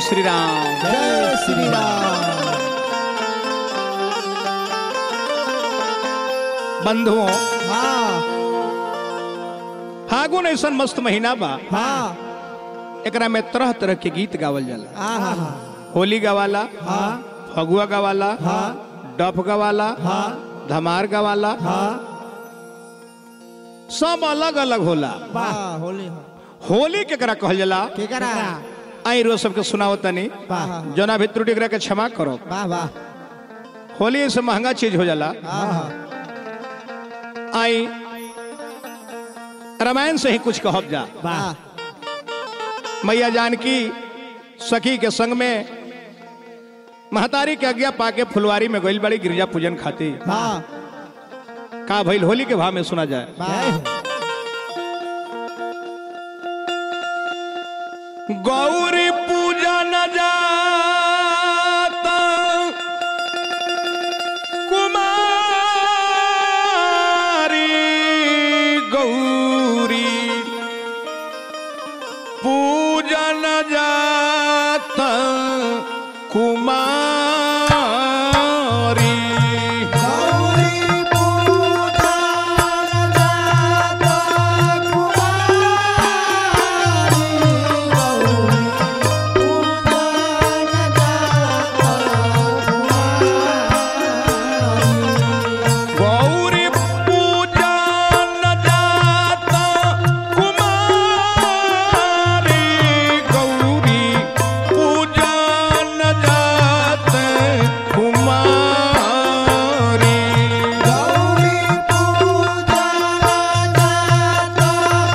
श्री राम जय श्री राम बंधुओं हाँ फागुन ऐसा मस्त महीना बा हाँ एकरा में तरह तरह के गीत गावल जाला आहा हा होली गवाला हाँ फगुआ गवाला हाँ डफ गवाला हाँ धमार गवाला हाँ सब अलग अलग होला वाह होली हो होली केकरा कहल जाला के करा आई रोज सबके सुनाओ तनी वाह जना भी त्रुटि एकरा के क्षमा करो वाह वाह होली से महंगा चीज हो जाला आहा आई रामायण से ही कुछ कहब जा वाह मैया जानकी सखी के संग में महतारी के आज्ञा पाके फुलवारी में गइल बड़ी गिरजा पूजन खातिर हाँ का भइल होली के भाव में सुना जाए वाह गौरी पूजा न जाता कुमारी गौरी पूजा न जाता कुमारी गौरी पूजा जाता कुमारी गौरी पूजा जाता कुमारी गौरी पूजा न जाता कुमारी गौरी पूजा न जाते कुमारी गौरी पूजा जाता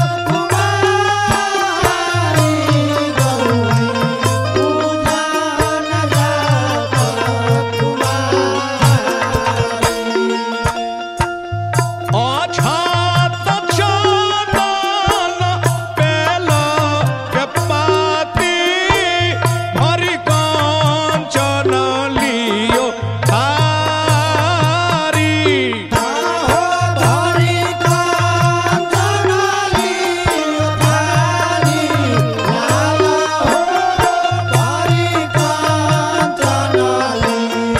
कुमारी गौरी पूजा जाता कुमारी अछात चंदन पेला के पाती भरी कांचन लियो थारी आहो धरी कांचनाली धारी लाला हो धरी कांचनाली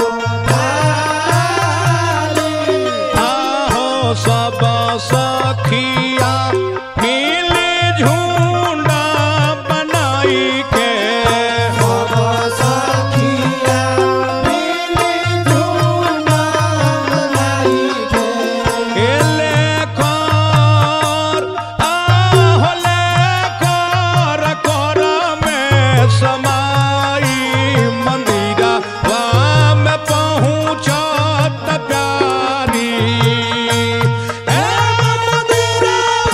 धारी आहो सब सखिया मिली झुंडा बनाई के सब सखिया मिली झूना लाई के एले कर आहो ले कर कर में समाई मंदिरा वाम पहुँचत प्यारी ए मंदिरा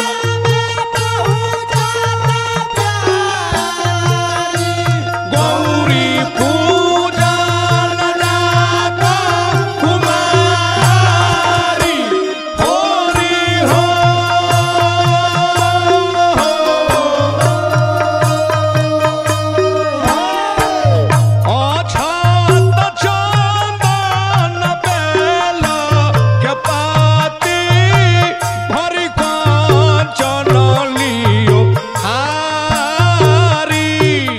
गौरी पूजा न जाता कुमारी होरी हो अछात चंदन बेला के पाती भरी कांचन लियो हारी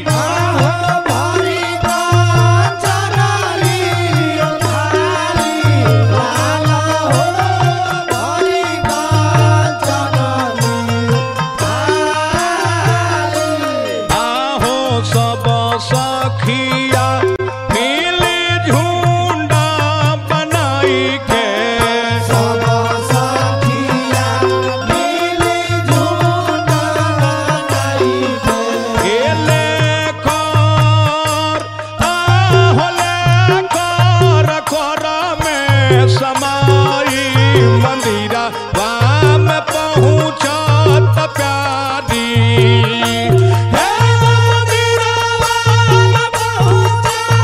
आहो सब सखिया मिली झुंडा बनाई के एले कर आहोले कर कर में समाई मंदिरा वाम पहुँचत प्यारी हे मंदिरा वाम पहुँचत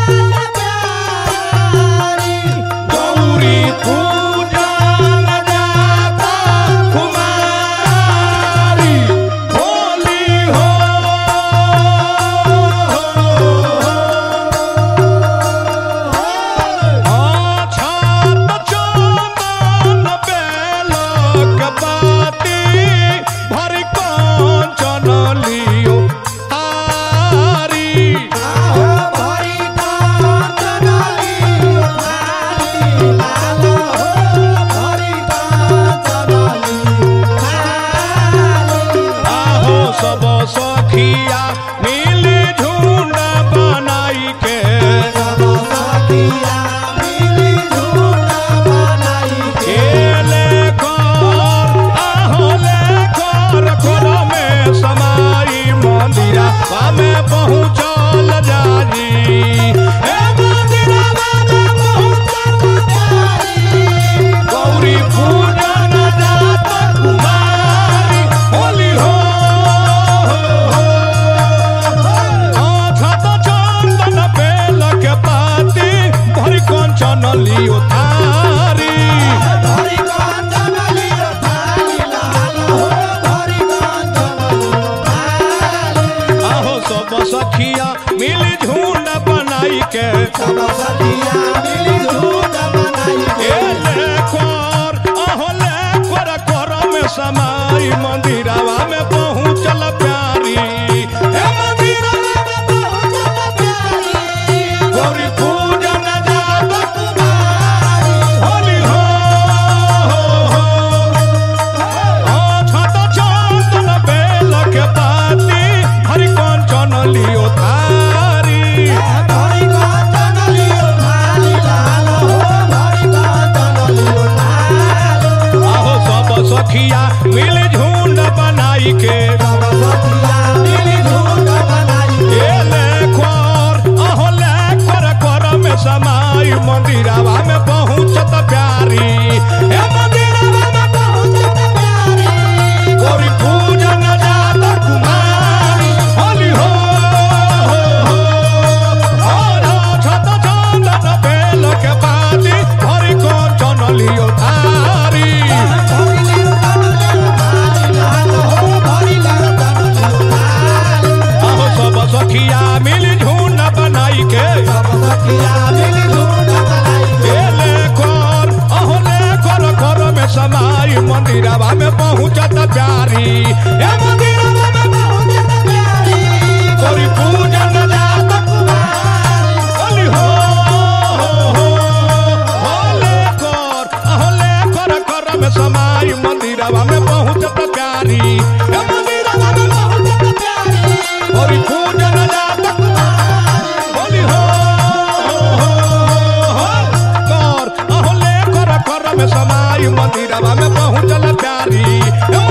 ए मंदिरवा में पहुँचत प्यारी गौरी पूजन जात कुमारी होली हो छत चंदन बेल के पाती भरी कंचन लियो थारी धरी कांचन लियो थाली लाल हो धरी कांचन लियो थाली आहो सब सखिया मिली झुंड बनाई के सब सखिया मिली झूठ बनाई ए ले कर आहो ले कर कर में समाई मंदिरवा में पहुँचल प्यारी ए मंदिरवा में पहुँचल प्यारी गौरी पूजन जात कुमारी होली हो ओ छत चंदन बेल के पाती हरि कंचन लियो थारी धरी कांचन लियो थाली लाल हो धरी कांचन लियो थाली आहो सब सखिया मिल झुंड बनाई के सब सखिया मिली झूठ बनाई ए ले खोर आहो ले कर कर में समाई मंदिरवा में पहुँचत प्यारी ए मंदिरवा में पहुँचत प्यारी गौरी पूजन जात कुमारी होली हो और छत चंदन बेल के पाती हरि कंचन लियो थारी धरी लियो थाली लाल हो धरी कांचन लियो थाली आहो सब सखिया मिल झुंड बनाई के सब सखिया मिली झूठ बनाई ए ले कर अहो ले कर कर में समाई मंदिरवा में पहुँचत प्यारी ए मंदिरवा में पहुँचत प्यारी गौरी पूजन जात कुमारी होली हो हो ले कर अहो ले कर कर में समाई मंदिरवा में पहुँचत प्यारी ए मंदिरवा में पहुँचत प्यारी गौरी पूजन जात कुमारी होली हो कर अहो ले कर कर में समाई मंदिरवा में पहुँचल प्यारी ए